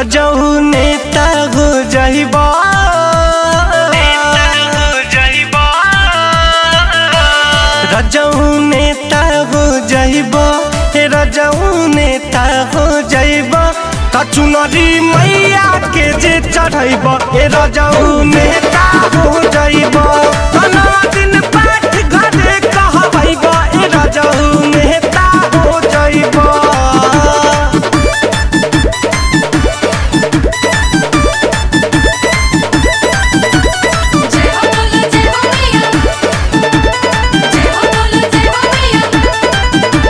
रजऊ नेता हो जइबा रजऊ नेता हो जइबा हे रजऊ नेता हो जइबा कचुनरी मैया के जे चढ़ैब ए रजऊ नेता हो जइबा कना दिन पाठ घरे कहबैब ए रजऊ नेता हो जइबा जय हो बोलो जय हो मैया जय हो बोलो जय हो मैया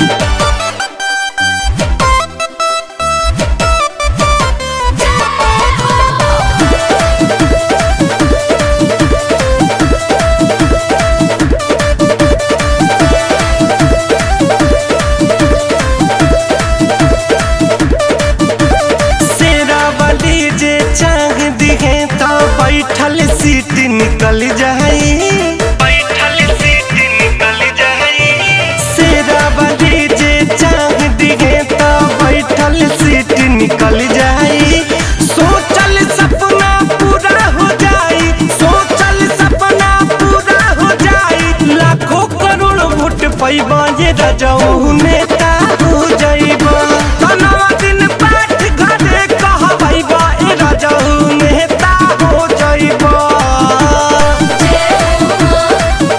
सेरा वाली जे चाह दिहे तो बैठल सीट निकल जाई बैठल सीट निकल जाई सेरा वाली जे चाह दिहे तो बैठल सीट निकल जाई सोचल सपना पूरा हो जाई सोचल सपना पूरा हो जाई लाखों करोड़ वोट पैबा ये रजऊ नेता हो जाइबा तनवा दिन पाठ घरे कहबैबा ए रजऊ नेता हो जाइबा जय हो मां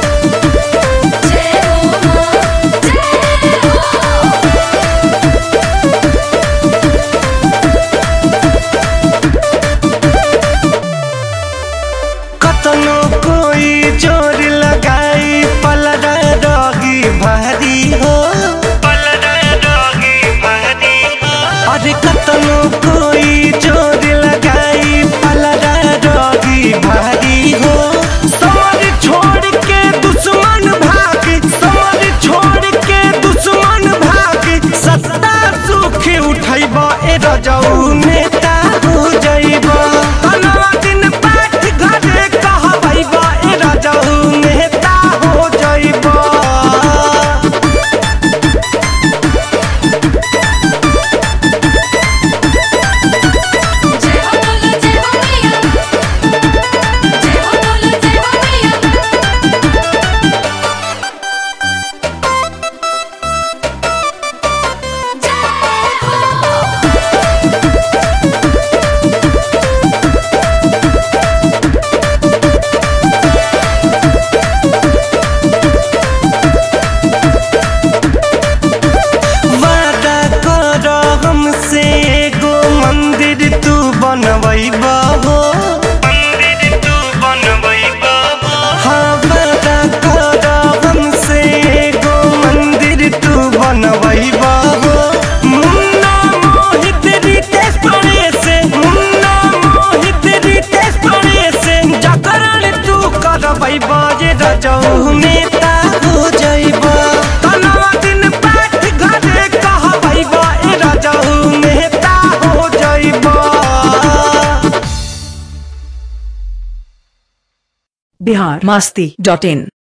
जय हो मां जय हो कतनो कोई जोर लगाई पलड़ा रगी भारी हो पलड़ा रगी भारी हो अरे कतनो कोई जोर लगाई पलड़ा रगी भारी हो समर छोड़ के दुश्मन भाग समर छोड़ के दुश्मन भाग सत्ता सुख उठैब ए रजऊ नेता हो जइब तनवा दिन पाठ घरे कहबैब ए रजऊ नेता हो जइब जय हो बोलो जय हो मैया जय हो बोलो जय हो मैया जय हो वादा कर हमसे एगो मंदिर तू बनवैबा हो मंदिर तू बनवैबा हाँ वादा कर हमसे एगो मंदिर तू बनवैबा हो मुन्ना मोहित रितेश पड़े से मुन्ना मोहित रितेश पड़े से जागरण तू करवैबा जे रजऊ नेता हो जइबा तनवा दिन पाठ घरे कहबैबा ए रजऊ नेता हो जइबा बिहार मस्ती डॉट इन